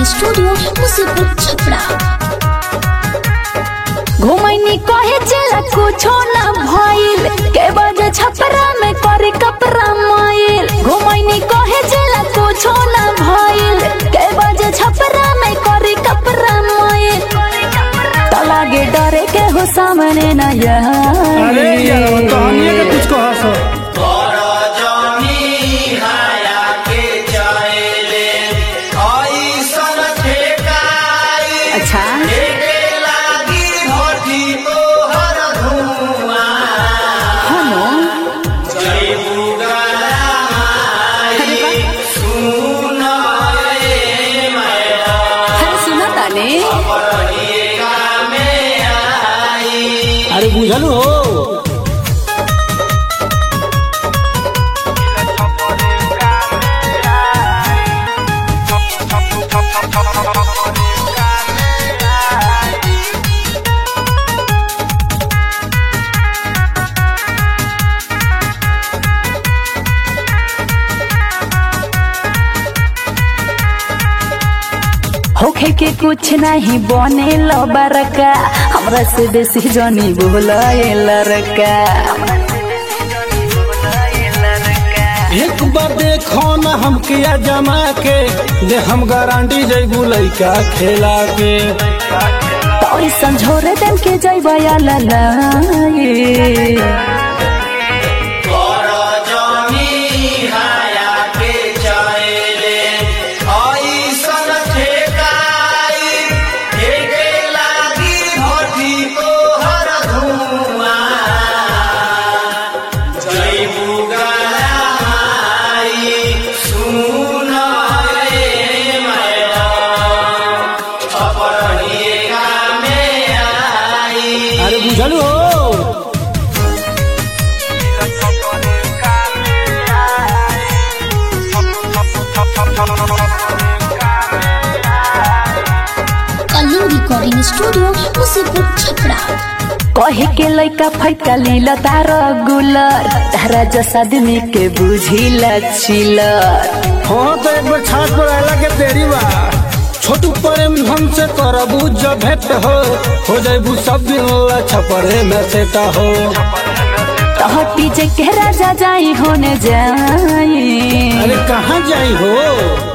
Recording studio Musipur Chhapra घुमैनी कहे चला कुछो ना भइल के बजे छपरा में करे कपड़ा माइल घुमैनी कहे चला कुछो ना भइल के बजे छपरा में करे कपड़ा माइल त लागे डरे के हो सामने ना अरे यार वो तो हम ये के कुछ कहा सो अच्छा हनो अरे वाह। अरे सुना ताने अरे बुझल हो होखे के कुछ नहीं बने लो बरका हमरा से बेसी जनी बोलाए लड़का एक बार देखो ना हम किया जमा के दे हम गारंटी जैबू लइका खेला के तो ऐसन झोरे देम के जैबा या ललाए अरे बुझल हो कलिंग रिकॉर्डिंग स्टूडियो मुसीपुर छपरा कहे के लइका फैका लीला तार गुलर तारा जस आदमी के बुझिला चिलर हाँ तो एक बार छात पर आला के तेरी बा छोटू प्रेम हमसे करबू जब भेंट हो हो जाबू सब दिन ला छपरे में सेटा हो तहटी जे के राजा जाई होने जाई अरे कहाँ जाई हो